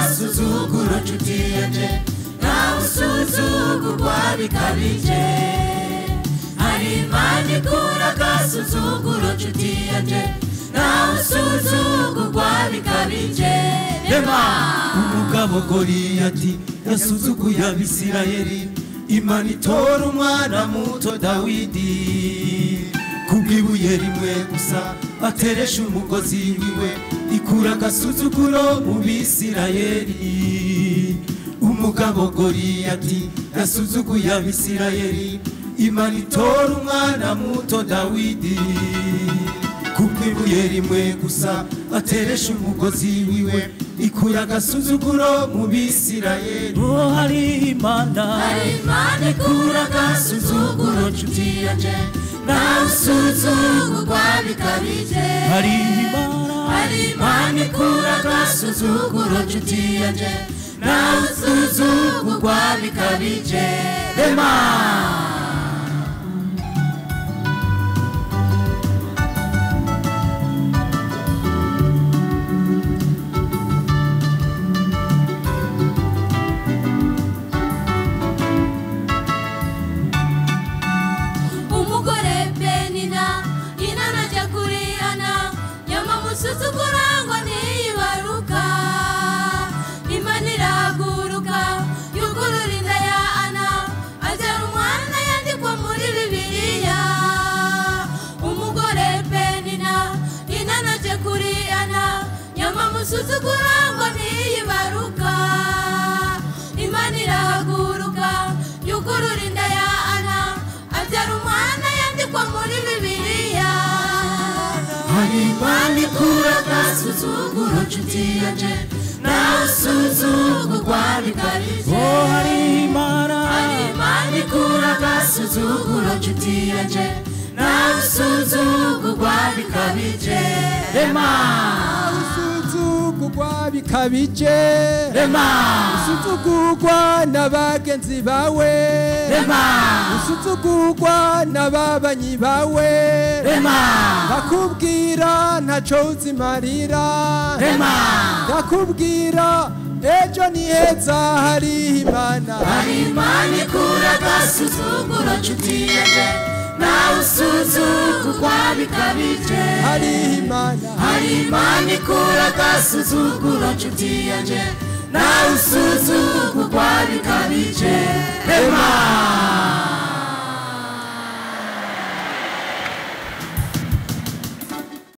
gusuzugura inshuti yaje nta gusuzugurwa bikabije hari impamvu ikura agasuzuguro inshuti yaje nta gusuzugurwa bikabije reba umugabo goriyati yasuzuguye abisirayeri imana itora umwana muto dawidi kubw'ibuye rimwe gusa ateresha umugozi wiwe ikura agasuzuguro mu bisirayeri umugabo goriyati yasuzuguye abisirayeri imana itora umwana muto dawidi kubw'ibuye rimwe gusa ateresha umugozi wiwe ikura agasuzuguro mu bisirayeri uwo hari imana hari imana ikura agasuzuguro nshuti yanjye nta gusuzugurwa bikabije hari imana hari imana ikura agasuzuguro nshuti yanjye nta gusuzugurwa bikabije rema umugore benina inana ajya kurihana nyamumusuzugura ngo ntiyibaruka imana irahaguruka yugurura inda ya ana abyara umwana yandikwa muri bibiliya umugore benina inana ajya kurihana nyamumusuzugura ngo ntiyibaruka imana irahaguruka yugurura inda ya ana abyara umwana yandikwa muri bibiliya hari impamvu ikura agasuzuguro nshuti yaje nta gusuzugurwa bikabije oh hari imana hari impamvu ikura agasuzuguro nshuti yaje nta gusuzugurwa bikabije rema usuzugurwa bikabije rema usuzugurwa na bagenzi bawe rema usuzugurwa na babanyi bawe rema ndakubwira ntaco uzimarira rema ndakubwira ejo ni heza hari imana hari impamvu ikura agasuzuguro nshuti yaje nta gusuzugurwa bikabije hari imana hari imana ikura agasuzuguro nshuti yanjye nawe usuzugura